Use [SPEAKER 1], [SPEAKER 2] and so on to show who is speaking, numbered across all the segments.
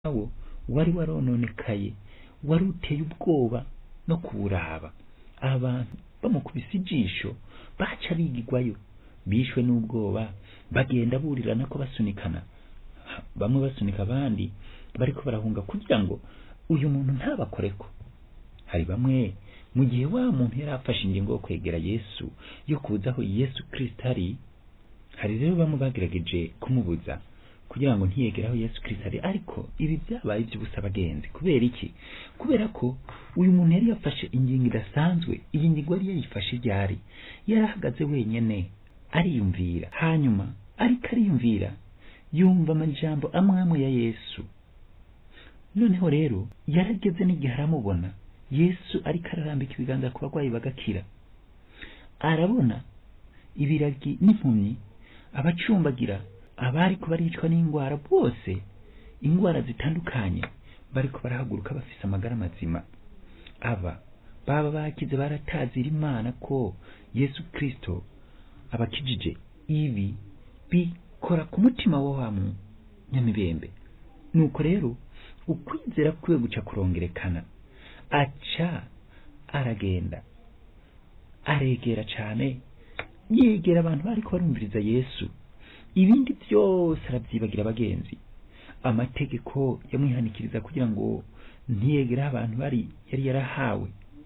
[SPEAKER 1] wo wari warononekaye wari uteye ubwoba no kuwuraba abantu bamukubise ijisho baca bigigwayo bishwe n'ubwoba bagenda burirana ko basunikana bamwe basunika abandi bariko barahunga kugira ngo uyu muntu ntabakoreko hari bamwe mu gihe wa muntu yari afashe ingingo yo kwegera yesu yo kuza aho yesu kristo ari hari rero bamwe bagerageje kumubuza kugira ngo ntiyegere aho yesu kristo ari ariko ibi byabaye iby'ubusa abagenzi kubera iki kubera ko uyu muntu yari yafashe ingingo idasanzwe iyi ngingo yari yayifashe ryari yari ahagaze wenyene ariyumvira hanyuma ariko ariyumvira yumva amajambo amwe amwe ya yesu noneho rero yarageze n'igihe aramubona yesu ariko ararambika ibiganza ku barwayi bagakira arabona ibiragi n'impumyi abacumbagira abariko baricwa n'indwara bose indwara zitandukanye bariko barahaguruka bafise amagara mazima aba baba bakize baratazira imana ko yesu kristo abakijije ibi bikora ku mutima wa wa munyamibembe nuko rero ukwizera kwiwe guca kurongerekana aca aragenda aregera cane yegera abantu bariko barumviriza yesu ibindi byose arabyibagira abagenzi amategeko yamwihanikiriza kugira ngo ntiyegere aho abantu bari yari yarahawe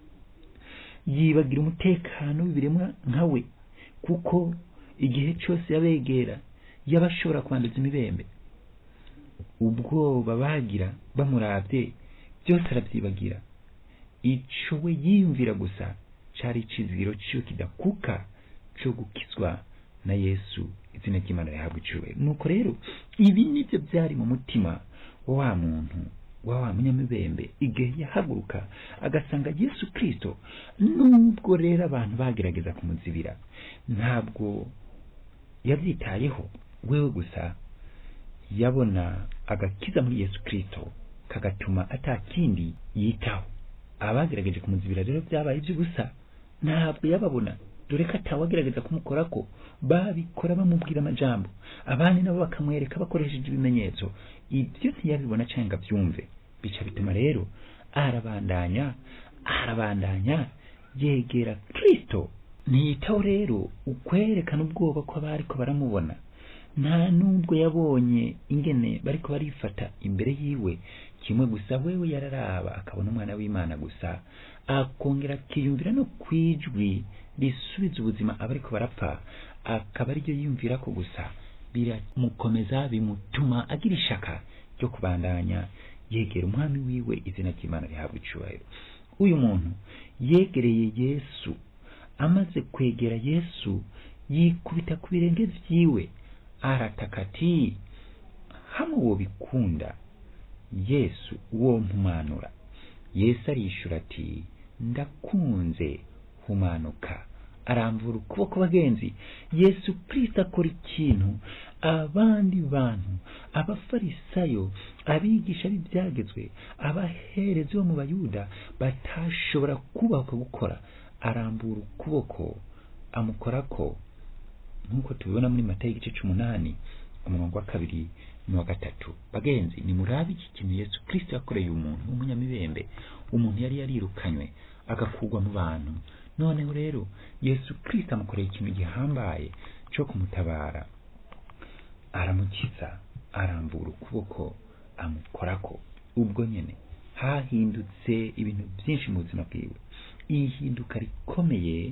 [SPEAKER 1] yibagira umutekano w'ibiremwa nka we kuko igihe cyose yabegera yaba ashobora kwanduza imibembe ubwoba bagira bamuravye byose arabyibagira ico we yiyumvira gusa cari icizigiro ciwe kidakuka co gukizwa na yesu izina ry'imana rihabwa icubahiro nuko rero ibi nivyo byari mu mutima wa wa muntu wa wa munyamibembe igihe yahaguruka agasanga yesu kristo nubwo rero abantu bagerageza kumuzibira ntabwo yabyitayeho wewe gusa yabona agakiza muri yesu kristo kagatuma atakindi yitaho abagerageje kumuzibira rero byabaye iby'ubusa ntabwo yababona dore ko atawagerageza kumukorako babikora bamubwira amajambo abandi nabo bakamwereka bakoresheje ibimenyetso ibyo ntiyabibona cyangwa ngo abyumve bica bituma rero arabandanya arabandanya yegera kristo ntiyitaho rero ukwerekana ubwoba ko abariko baramubona nta nubwo yabonye ingene bariko barifata imbere yiwe kimwe gusa wewe yararaba akabona umwana w'imana gusa akongera akiyumvira no kwijwi risubiza ubuzima abariko barapfa akaba ariryo yiyumvira ko gusa biramukomeza bimutuma agira ishaka ryo kubandanya yegera umwami wiwe izina ry'imana rihabwa icubahiro uyu muntu yegereye yesu amaze kwegera yesu yikubita ku birenge vyiwe arataka ati hamwe wobikunda yesu wo mpumanura yesu arishura ati ndakunze humanuka aramvura ukuboko bagenzi yesu kristo akora ikintu abandi bantu abafarisayo abigisha b'ibyagezwe abaherezi bo mu bayuda batashobora kubahuka gukora arambura ukuboko amukorako nk'uko tubibona muri matayo igice c'umunani umurongo wa kabiri n'uwa gatatu bagenzi ni murabe iki kintu yesu kristo yakoreye umuntu w'umunyamibembe umuntu yari yarirukanywe agakugwa mu bantu noneho rero yesu kristo amukoreye ikintu gihambaye cyo kumutabara aramukiza arambura ukuboko amukorako ubwo nyene hahindutse ibintu byinshi mu buzima bwiwe ihinduka rikomeye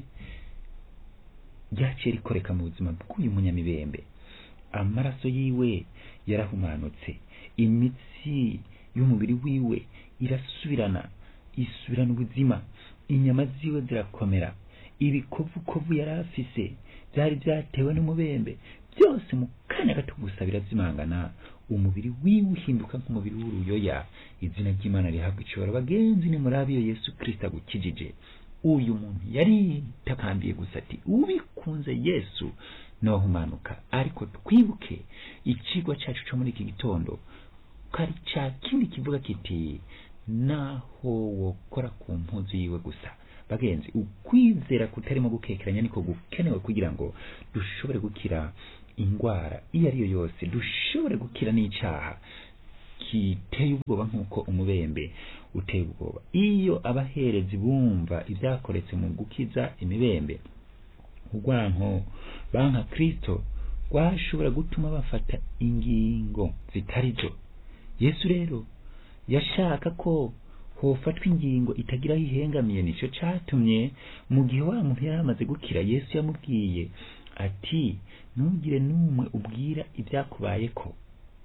[SPEAKER 1] ryaciye rikoreka mu buzima bw'uyu munyamibembe amaraso yiwe yarahumanutse imitsi y'umubiri wiwe irasubirana isubirana ubuzima inyama ziwe zirakomera ibikovukovu yari afise byari byatewe n'umubembe byose mu kanya gato gusa birazimangana umubiri wiwe uhinduka nk'umubiri w'uruyoya izina ry'imana rihabwa icibaro bagenzi ni muri abiyo yesu kristo agukijije uyu muntu yaritakambiye gusa ati ubikunze yesu nohumanuka ariko twibuke icigwa cacu co muri iki gitondo kari ca kindi kivuga kiti naho wokora ku mpuzu yiwe gusa bagenzi ukwizera kutarimo gukekeranya niko gukenewe kugira ngo dushobore gukira indwara iyo ari yo yose dushobore gukira n'icaha kiteye ubwoba nk'uko umubembe uteye ubwoba iyo abaherezi bumva ibyakoretse mu gukiza imibembe urwanko banka kristo rwashobora gutuma bafata ingingo zitari zo yesu rero yashaka ko hofatwa ingingo itagira aho ihengamiye nicyo cyatumye mu gihe wa muntu yari amaze gukira yesu yamubwiye ati ntugire n'umwe ubwira ibyakubaye ko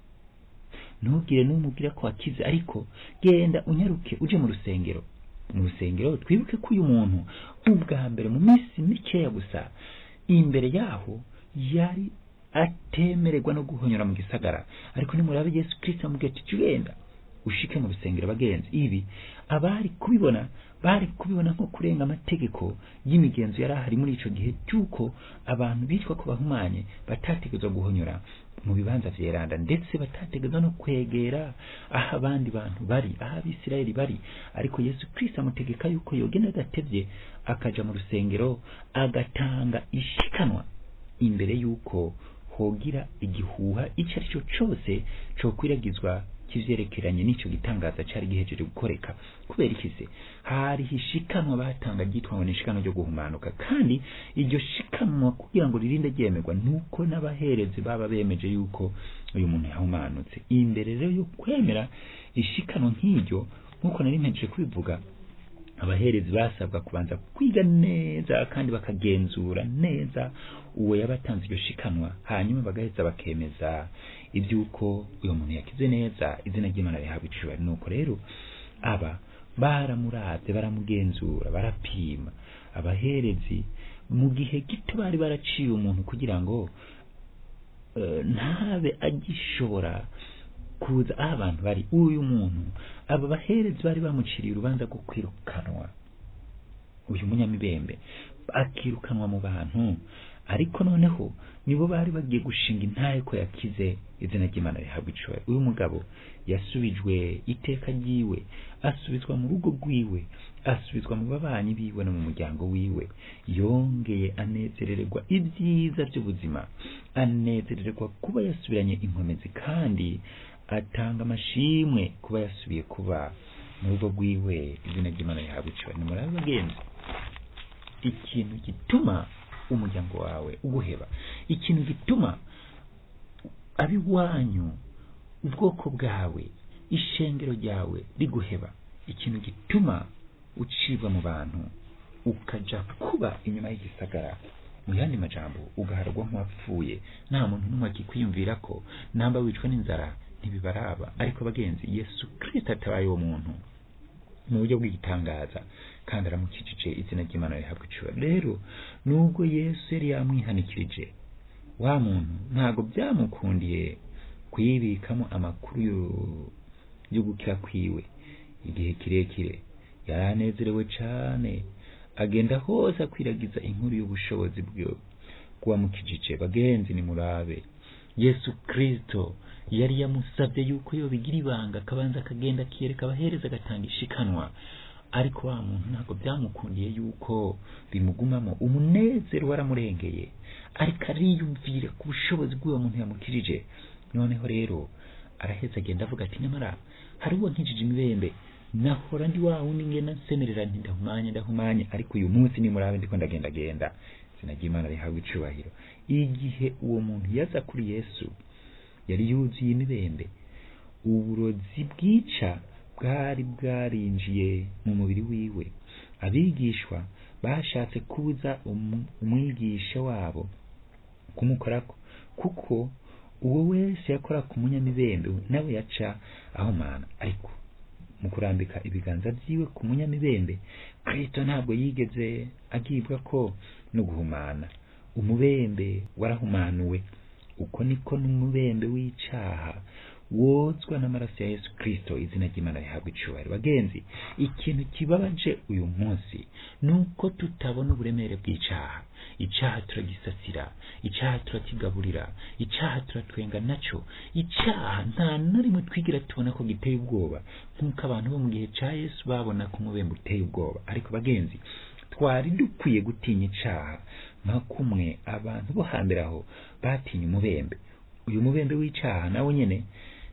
[SPEAKER 1] ntugire n'umwe ubwira ko wakize ariko genda unyaruke uje mu rusengero mu rusengero twibuke ko uyu muntu ubwa mbere mu minsi mikeya gusa imbere yaho yari atemererwa no guhonyora mu gisagara ariko nimurabe yesu kirisito amubwira ati genda ushike mu rusengero bagenzi ibi abari kubibona bari kubibona nko kurenga amategeko y'imigenzo yari ahari muri ico gihe cy'uko abantu bitwa ko bahumanye batategezwa guhonyora mu bibanza vyeranda ndetse batategezwa no kwegera aho abandi bantu bari aho abisirayeli bari ariko yesu kristo amutegeka yuko yogenda agatevye akaja mu rusengero agatanga ishikanwa imbere yuko hogira igihuha ico ari cyo cose cokwiragizwa kivyerekeranye n'ico gitangaza cari gihejeje gukoreka kubera ikise hari hishikanwa batanga ryitwa ngo nishikanwa ryo guhumanuka kandi iryo shikanwa kugira ngo ririnde ryemerwa nuko n'abaherezi baba bemeje yuko uyu muntu yahumanutse imbere rero yo kwemera ishikanwa nk'iryo nk'uko nari mpejeje kubivuga abaherezi basabwa kubanza kwiga neza kandi bakagenzura neza uwo yabatanze iryo shikanwa hanyuma bagaheza bakemeza iby'uko uyu muntu yakize neza izina ry'imana rihabwa icubari nuko rero aba baramuravye baramugenzura barapima abaherezi mu gihe gito bari baraciye umuntu kugira ngo uh, ntabe agishobora kuza aho abantu bari uyu muntu aba baherezi bari bamuciriye urubanza rwo kwirukanwa uyu munyamibembe akirukanwa mu bantu ariko noneho nibo bari bagiye gushinga intahe ko yakize izina ry'imana rihabwa icubahiro uyu mugabo yasubijwe iteka ryiwe asubizwa mu rugo rwiwe asubizwa mu babanyi biwe no mu muryango wiwe yongeye anezerererwa ibyiza by'ubuzima anezerererwa kuba yasubiranye inkomezi kandi atanga amashimwe kuba yasubiye kuba mu rugo rwiwe izina ry'imana rihabwa icubahiro nimurabe bagenzi ikintu gituma umuryango wawe uguheba ikintu gituma abiwanyu ubwoko bwawe ishengero ryawe riguheba ikintu gituma ucibwa mu bantu ukaja kuba inyuma y'igisagara mu yandi majambo ugaharagwa nk'uwapfuye nta muntu n'umwe akikwiyumvira ko namba wicwa n'inzara ntibibaraba ariko bagenzi yesu kristo atabaye uwo muntu mu buryo bw'igitangaza kandi aramukijije izina ry'imana rihabwa icubahiro rero nubwo yesu yari yamwihanikirije wa muntu ntabwo byamukundiye kuyibikamo amakuru yo gukira kwiwe igihe kirekire yari anezerewe cyane agenda hose akwiragiza inkuru y'ubushobozi bwe bw'uwamukijije bagenzi ni murabe yesu kristo yari yamusabye yuko yobigira ibanga akabanza akagenda akiyereka abahereza agatanga ishikanwa ariko wa muntu ntabwo byamukundiye yuko bimugumamo umunezero waramurengeye ariko ariyumvira ku bushobozi bw'uwo muntu yamukirije noneho rero araheza agenda avuga ati nyamara hari uwo nkijije imibembe nahora ndi wa wundi ngena nsemerera nti ndahumanye ndahumanye ariko uyu munsi nimurabe ndiko ndagendagenda izina ry'imana rihabwa icubahiro igihe uwo muntu yaza kuri yesu yari yuzuye imibembe uburozi bwica bwari bwarinjiye mu mubiri wiwe abigishwa bashatse kubuza umwigisha wabo kumukorako kuko uwo wese yakora ku munyamibembe nawe yaca ahumana ariko mu kurambika ibiganza byiwe ku munyamibembe kristo ntabwo yigeze agibwa ko no guhumana umubembe warahumanuwe uko niko n'umubembe w'icaha wozwa n'amaraso ya yesu kristo izina ry'imana rihabwa icubahiro bagenzi ikintu kibabaje uyu munsi ni uko tutabona uburemere bw'icaha icaha turagisasira icaha turakigaburira icaha turatwenga naco icaha nta na rimwe twigira tubona ko giteye ubwoba nk'uko abantu bo mu gihe ca yesu babona ko umubembe uteye ubwoba ariko bagenzi twari dukwiye gutinya icaha nka kumwe abantu bo hambere aho batinya umubembe uyu mubembe w'icaha nawo nyene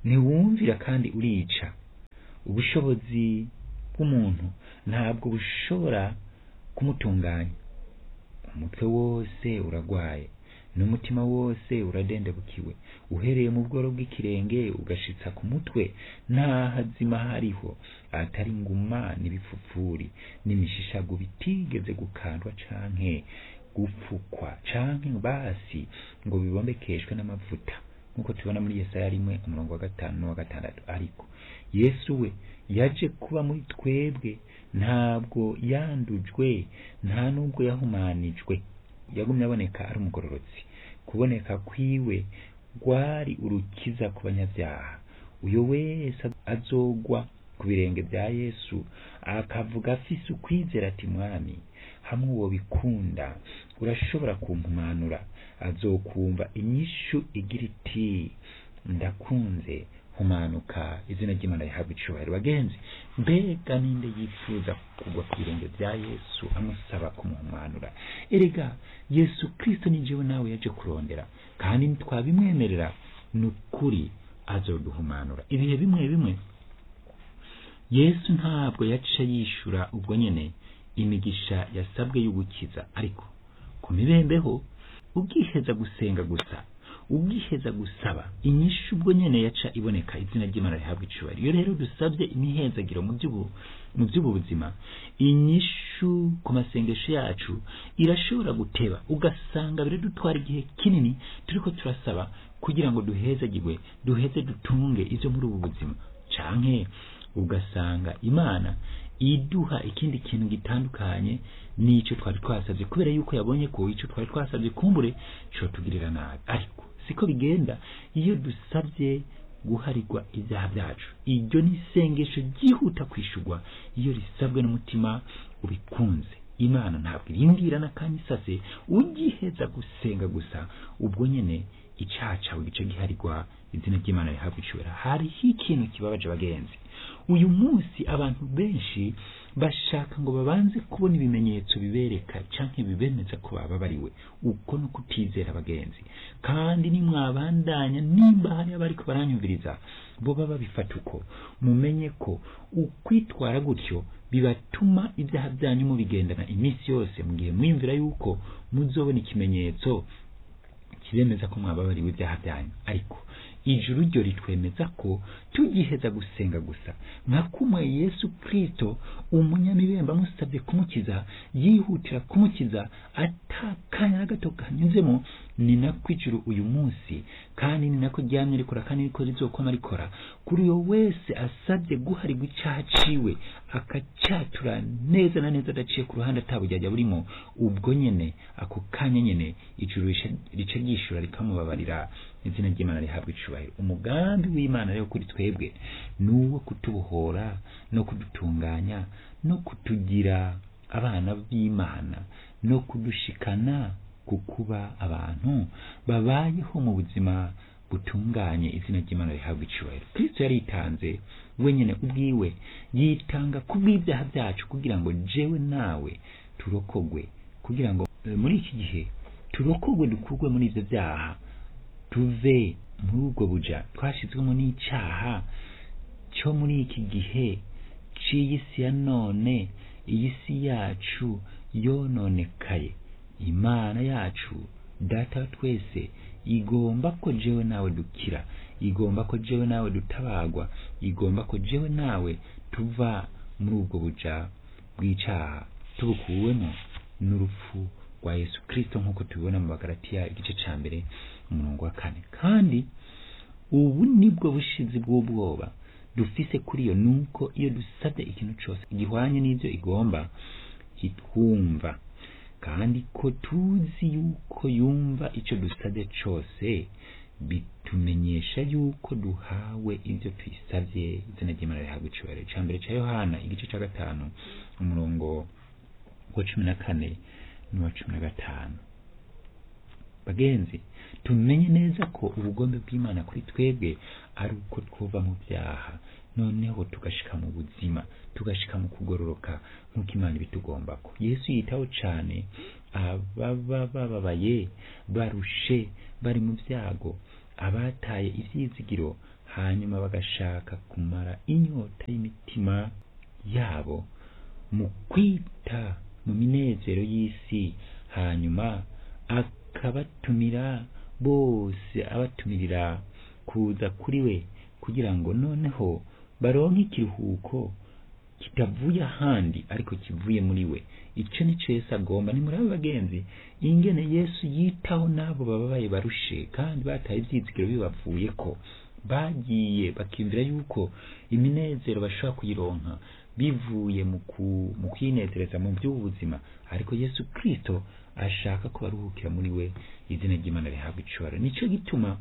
[SPEAKER 1] ntiwumvira kandi urica ubushobozi bw'umuntu ntabwo bushobora kumutunganya umutwe wose uragwaye n'umutima wose uradendebukiwe uhereye mu bworo bw'ikirenge ugashitsa ku mutwe nta hazima hariho atari nguma n'ibipfupfuri n'imishishago bitigeze gukandwa canke gupfukwa canke basi ngo bibombekeshwe n'amavuta nk'uko tubona muri yesaya rimwe umurongo wa gatanu n'uwa gatandatu ariko yesu we yaje kuba muri twebwe ntabwo yandujwe nta nubwo yahumanijwe yagumye aboneka ari umugororotsi kuboneka kwiwe rwari urukiza ku banyabyaha uyo wese azogwa ku birenge bya yesu akavuga afise ukwizera ati mwami hamwe uwo bikunda urashobora kumpumanura azokumva inyishu igira iti ndakunze humanuka izina ry'imana rihabwa icubahiro bagenzi mbega ninde yifuza kugwa ku birenge bya yesu amusaba kumuhumanura erega yesu kristo ni jewe nawe yaje kurondera kandi ntitwabimwemerera ni ukuri azoduhumanura ibihe bimwe bimwe yesu ntabwo yaca yishura ubwo nyene imigisha yasabwe y'ugukiza ariko ku mibembeho ubwiheza gusenga gusa ubwiheza gusaba inyishu ubwo nyene yaca iboneka izina ry'imana rihabwa icubahiro iyo rero dusabye imihezagiro mu by'ubu mu by'ubu buzima inyishu ku masengesho yacu irashobora guteba ugasanga biradutwara igihe kinini turiko turasaba kugira ngo duhezagirwe duheze dutunge ivyo muri ubu buzima canke ugasanga imana iduha ikindi kintu gitandukanye n'ico twari twasabye kubera yuko yabonye ko ico twari twasabye kumbure cotugirira nabi ariko siko bigenda iyo dusabye guharirwa ibyaha byacu iryo ni isengesho ryihuta kwishurwa iyo risabwe n'umutima ubikunze imana ntabwo irindira n'akanya isase ugiheza gusenga gusa ubwo nyene icaha cawe gice giharirwa izina ry'imana rihabwa icubahiro hariho ikintu kibabaje abagenzi uyu munsi abantu benshi bashaka ngo babanze kubona ibimenyetso bibereka canke bibemeza ko bababariwe uko no kutizera abagenzi kandi nimwabandanya nimba hari abariko baranyumviriza bo baba babifata uko mumenye ko ukwitwara gutyo bibatuma ibyaha byanyu mubigendana iminsi yose mu gihe mwiyumvira yuko muzobona ikimenyetso kibemeza ko mwababariwe ibyaha byanyu ariko ijuru ryo ritwemeza ko tugiheza gusenga gusa nka kumwe yesu kristo umunyamibembe amusabye kumukiza yihutira kumukiza atakanya na gato kanyuzemo ni nako ijuru uyu munsi kandi ni nako ryamye rikora kandi niko rizokoma rikora kuri uyo wese asabye guharirwa icaha ciwe akacyatura neza na neza adaciye ku ruhande atabujyajya burimo ubwo nyene ako kanya nyene ijuru rica ryishura rikamubabarira izina ry'imana rihabwa icubahiro umugambi w'imana rero kuri twebwe ni uwo kutubohora no kudutunganya no kutugira abana b'imana no kudushikana ku kuba abantu babayeho mu buzima butunganye izina ry'imana rihabwa icubahiro kristo yaritanze wenyine ubwiwe yitanga kubw'ibyaha byacu kugira ngo jewe nawe turokogwe kugira ngo muri iki gihe turokogwe dukurwe muri ivyo byaha tuve muri ubwo buja twashizwemo n'icaha cyo muri iki gihe c'iyi si ya none iyi si yacu yononekaye imana yacu data twese igomba ko jewe nawe dukira igomba ko jewe nawe dutabagwa igomba ko jewe nawe tuva muri ubwo buja bw'icaha tubukuwemo n'urupfu rwa yesu kristo nk'uko tubibona mu bagaratiya igice ca mbere umurongo wa kane kandi ubu nibwo bushizi bw'ubwoba dufise kuri iyo nuko iyo dusabye ikintu cyose gihwanye n'ibyo igomba kitwumva kandi ko tuzi yuko yumva icyo dusabye cyose bitumenyesha yuko duhawe ibyo twisabye izina ry'imana rihabwa icubahiro icya mbere cya yohana igice cya gatanu umurongo wa cumi na kane n'uwa cumi na gatanu bagenzi tumenye neza ko ubugombe bw'imana kuri twebwe ari uko twuva mu byaha noneho tugashika mu buzima tugashika mu kugororoka nk'uko imana ibitugombako yesu yitaho cane ababa bababaye barushe bari mu byago abataye ivyizigiro hanyuma bagashaka kumara inyota y'imitima yabo mu kwita mu minezero y'isi hanyuma akabatumira bose abatumirira kuza kuri we kugira ngo noneho baronke ikiruhuko kitavuye ahandi ariko kivuye muri we icyo nicyo yesu agomba ni muri abo bagenzi ingene yesu yitaho n'abo bababaye barushe kandi bataye ibyizigiro bibavuye ko bagiye bakiyumvira yuko iminezero bashobora kuyironka bivuye mu ku- mu kwinezereza mu by'ubuzima ariko yesu kirisito ashaka ko baruhukira muri we izina ry'imana rihabwa icubaro nicyo gituma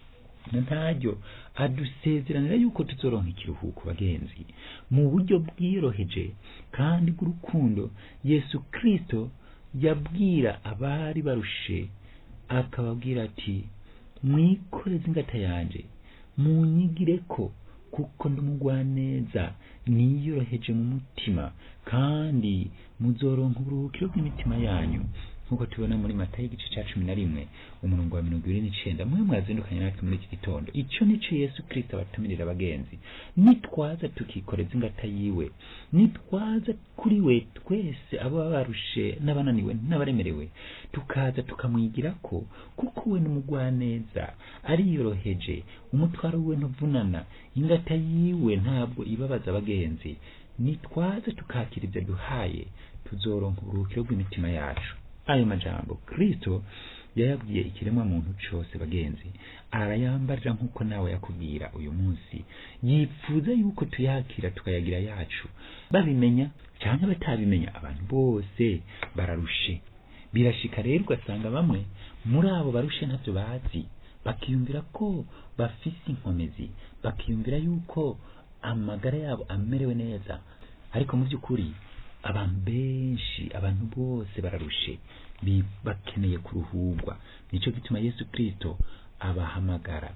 [SPEAKER 1] na ntaryo adusezeranira yuko tuzoronka ikiruhuko bagenzi mu buryo bwiyoroheje kandi bw'urukundo yesu kirisito yabwira abari barushe akababwira ati mwikoreze ingata yanje munyigire ko kuko ndumugwaneza niyoroheje mu mutima kandi muzoronka uburuhukiro bw'imitima yanyu nk'uko tubona muri mata y'igice cya cumi na rimwe umurongo wa mirongo ibiri n'icenda mwe mwazindukanye natwe muri iki gitondo icyo nico yesu kirisito abatumirira abagenzi nitwaza tukikoreza ingata yiwe nitwaza kuri we twese abo baba barushe n'abananiwe n'abaremerewe tukaza tukamwigirako kuko we n'umugwaneza ariyoroheje umutwaro wiwe ntuvunana ingata yiwe ntabwo ibabaza abagenzi nitwaza tukakira ibyo duhaye tuzoronka uburuhukiro bw'imitima yacu ayo majambo kristo yayabwiye ikiremwa muntu cose bagenzi arayambarira nk'uko nawe yakubwira uyu munsi yipfuza yuko tuyakira tukayagira yacu babimenya cyangwa batabimenya abantu bose bararushe birashika rero ugasanga bamwe muri abo barushe ntavyo bazi bakiyumvira ko bafise inkomezi bakiyumvira yuko amagara yabo amerewe neza ariko mu by'ukuri abantu benshi abantu bose bararushe bi- bakeneye kuruhurwa nicyo gituma yesu kirisito abahamagara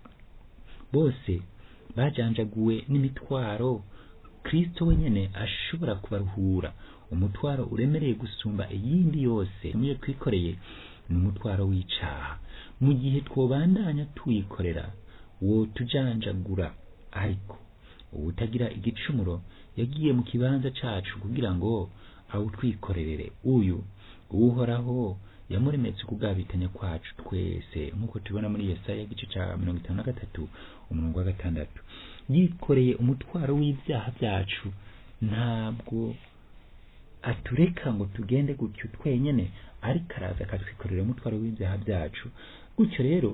[SPEAKER 1] bose bajanjaguwe n'imitwaro kristo wenyene ashobora kubaruhura umutwaro uremereye gusumba iyindi yose muyo twikoreye ni umutwaro w'icaha mu gihe twobandanya tuwikorera wo tujanjagura ariko uwutagira igicumuro yagiye mu kibanza cacu kugira ngo awutwikorerere uyu uhoraho yamuremetse ukugabitanya kwacu twese nk'uko tubibona muri yesaya igice ca mirongo itanu na gatatu umurongo wa gatandatu yikoreye umutwaro w'ibyaha byacu ntabwo atureka ngo tugende gutyo twenyene ariko araza akatwikorera umutwaro w'ibyaha byacu gutyo rero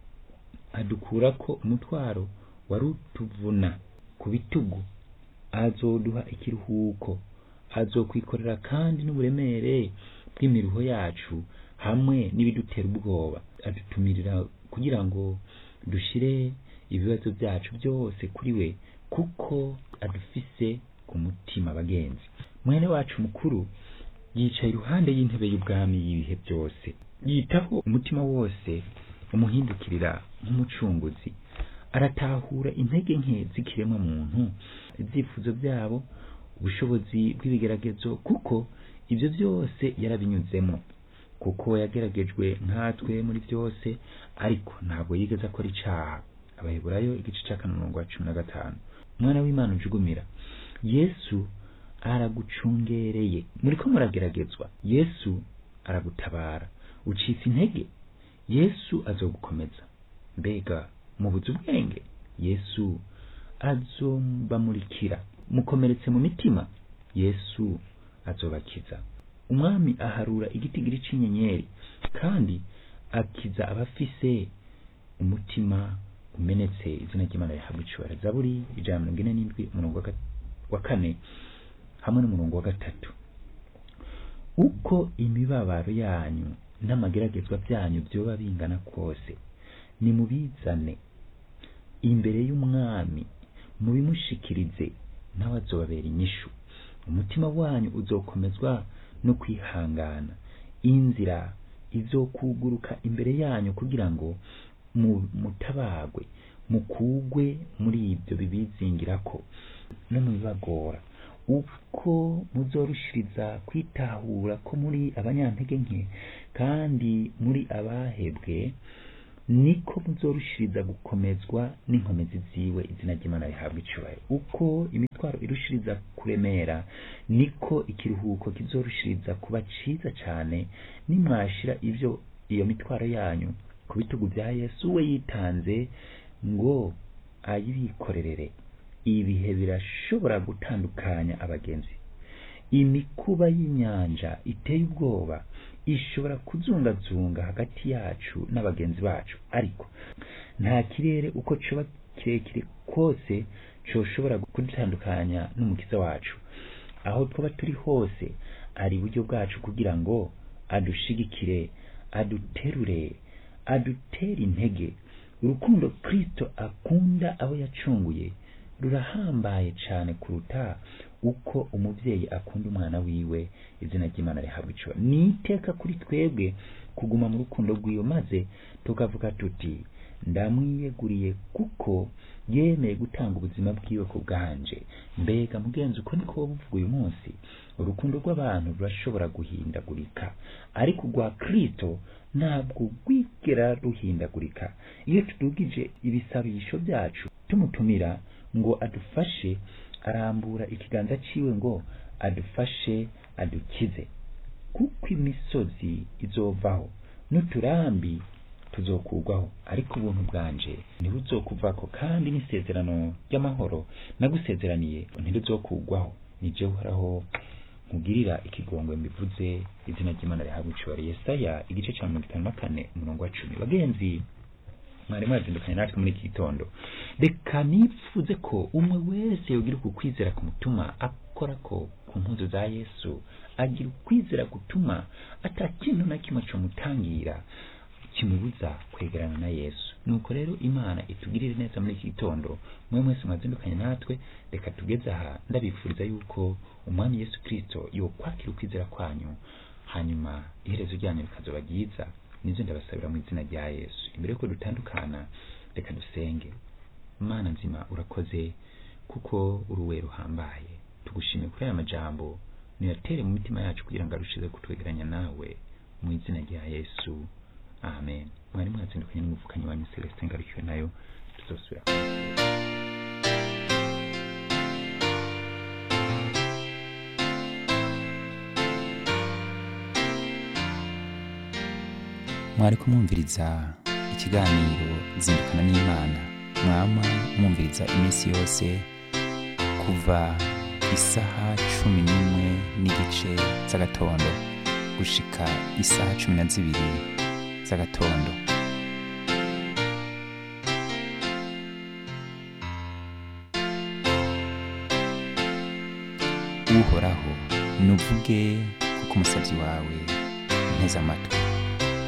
[SPEAKER 1] adukura ko umutwaro wari utuvuna ku bitugu azoduha ikiruhuko azokwikorera kandi n'uburemere bw'imiruho yacu hamwe n'ibidutera ubwoba adutumirira kugira ngo dushire ibibazo byacu byose kuri we kuko adufise ku mutima bagenzi mwene wacu mukuru yicaye iruhande y'intebe y'ubwami y'ibihe byose yitaho umutima wose umuhindukirira nk'umucunguzi aratahura intege nke z'ikiremwa muntu ibyifuzo byabo ubushobozi bw'ibigeragezo kuko ibyo byose yarabinyuzemo kuko yageragejwe nkatwe muri byose ariko ntabwo yigeze akora icaha abaheburayo igice cya kane umurongo wa cumi na gatanu umwana w'imana ujugumira yesu aragucungereye muriko murageragezwa yesu aragutabara ucitse intege yesu azogukomeza mbega mubuze ubwenge yesu azobamurikira mukomeretse mu mitima yesu azobakiza umwami aharura igitigiri c'inyenyeri kandi akiza abafise umutima umenetse izina ry'imana rihabwa icubara zaburi ijana na mirongo ine n'indwi umurongo wa ga- wa kane hamwe n'umurongo wa gatatu uko imibabaro yanyu n'amageragezwa byanyu byoba bingana kose nimubizane imbere y'umwami mubimushikirize nawe azobabera inyishu umutima wanyu uzokomezwa no kwihangana inzira izokuguruka imbere yanyu kugira ngo mu- mutabagwe mukugwe muri ibyo bibizingirako no mu bibagora uko muzorushiriza kwitahura ko muri abanyantege nke kandi muri abahebwe niko muzorushiriza gukomezwa n'inkomezi ziwe izina ry'imana rihabwa icubahiro uko imitwaro irushiriza kuremera niko ikiruhuko kizorushiriza kuba ciza cane nimwashira ivyo iyo mitwaro yanyu ku bitugu vya yesu we yitanze ngo ayibikorerere ibihe birashobora gutandukanya abagenzi imikuba y'inyanja iteye ubwoba ishobora kuzungazunga hagati yacu n'abagenzi bacu ariko nta kirere uko coba kirekire kose coshobora kudutandukanya n'umukiza wacu aho twaba turi hose ari iburyo bwacu kugira ngo adushigikire aduterure adutere intege urukundo kristo akunda abo yacunguye rurahambaye cane kuruta uko umuvyeyi akunda umwana wiwe izina ry'imana rihabwa ico ni iteka kuri twebwe kuguma mu rukundo rwiwe maze tukavuga tuti ndamwiyeguriye kuko yemeye gutanga ubuzima bwiwe ku bwanje mbega mugenzi uko niko wowe uvuga uyu munsi urukundo rw'abantu rurashobora guhindagurika ariko urwa kristo ntabwo rwigera ruhindagurika iyo tudugije ibisabisho byacu tumutumira ngo adufashe arambura ikiganza ciwe ngo adufashe adukize kuko imisozi izovaho n'uturambi tuzokurwaho ariko ubuntu bwanje ntibuzokuvako kandi n'isezerano ry'amahoro nagusezeraniye ntiruzokugwaho ni je uhoraho nkugirira ikigongwe mbivuze izina ry'imana rihabwa icubahiro yesaya igice ca mirongo itanu na kane umurongo wa cumi bagenzi mwari mwazindukanye natwe muri iki gitondo reka nipfuze ko umwe wese yogira uku kwizera kumutuma akora ko ku mpuzu za yesu agira ukwizera gutuma ata kintu na kimwe comutangira kimubuza kwegerana na yesu nuko rero imana itugirire neza muri iki gitondo mwe mwese mwazindukanye natwe reka tugeze aha ndabifuriza yuko umwami yesu kristo yokwakira ukwizera kwanyu hanyuma iherezo ryanyu rikazoba ryiza nizo ndabasabira mu izina rya yesu imbere yuko dutandukana reka dusenge mana nzima urakoze kuko uruwe ruhambaye tugushimiye kuri aya majambo niyatere mu mitima yacu kugira ngo arushize kutwegeranya nawe mu izina rya yesu amen mwari mwazindukanye n'umuvukanyi wanyu celestin ngarukiwe nayo tuzosubira
[SPEAKER 2] mwari kumwumviriza ikiganiro zindukana n'imana mwama mwumviriza iminsi yose kuva isaha cumi n'imwe n'igice z'agatondo gushika isaha cumi na zibiri z'agatondo uhoraho nuvuge kuko umusabyi wawe nteze amatwi